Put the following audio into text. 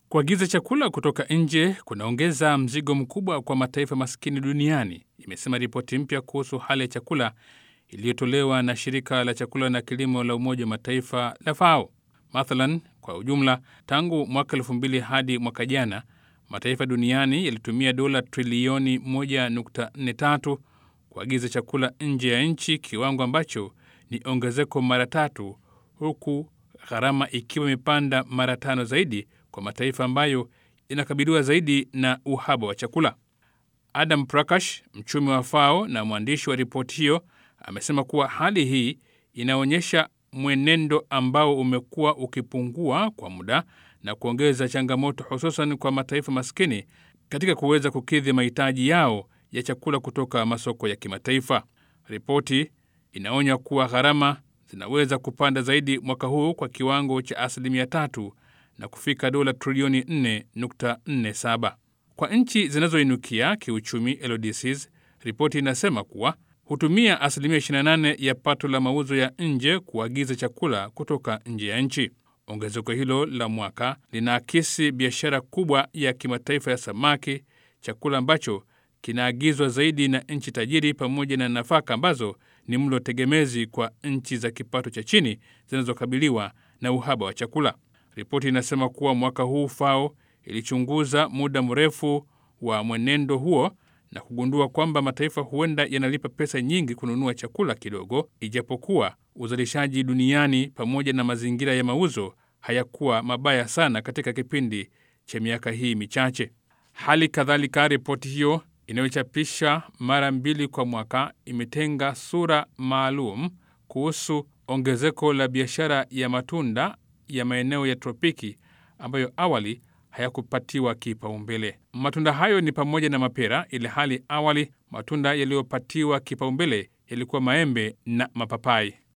Kuagiza chakula kutoka nje kunaongeza mzigo mkubwa kwa mataifa maskini duniani, imesema ripoti mpya kuhusu hali ya chakula iliyotolewa na shirika la chakula na kilimo la Umoja wa Mataifa la FAO. Mathalan, kwa ujumla, tangu mwaka elfu mbili hadi mwaka jana, mataifa duniani yalitumia dola trilioni 1.43 kuagiza chakula nje ya nchi, kiwango ambacho ni ongezeko mara tatu, huku gharama ikiwa imepanda mara tano zaidi kwa mataifa ambayo inakabiliwa zaidi na uhaba wa chakula. Adam Prakash, mchumi wa FAO na mwandishi wa ripoti hiyo, amesema kuwa hali hii inaonyesha mwenendo ambao umekuwa ukipungua kwa muda na kuongeza changamoto hususan kwa mataifa maskini katika kuweza kukidhi mahitaji yao ya chakula kutoka masoko ya kimataifa. Ripoti inaonya kuwa gharama zinaweza kupanda zaidi mwaka huu kwa kiwango cha asilimia tatu na kufika dola trilioni 4.47 kwa nchi zinazoinukia kiuchumi LDCs. Ripoti inasema kuwa hutumia asilimia 28 ya pato la mauzo ya nje kuagiza chakula kutoka nje ya nchi. Ongezeko hilo la mwaka linaakisi biashara kubwa ya kimataifa ya samaki, chakula ambacho kinaagizwa zaidi na nchi tajiri, pamoja na nafaka ambazo ni mlo tegemezi kwa nchi za kipato cha chini zinazokabiliwa na uhaba wa chakula. Ripoti inasema kuwa mwaka huu FAO ilichunguza muda mrefu wa mwenendo huo na kugundua kwamba mataifa huenda yanalipa pesa nyingi kununua chakula kidogo, ijapokuwa uzalishaji duniani pamoja na mazingira ya mauzo hayakuwa mabaya sana katika kipindi cha miaka hii michache. Hali kadhalika, ripoti hiyo inayochapisha mara mbili kwa mwaka imetenga sura maalum kuhusu ongezeko la biashara ya matunda ya maeneo ya tropiki ambayo awali hayakupatiwa kipaumbele. Matunda hayo ni pamoja na mapera, ili hali awali matunda yaliyopatiwa kipaumbele yalikuwa maembe na mapapai.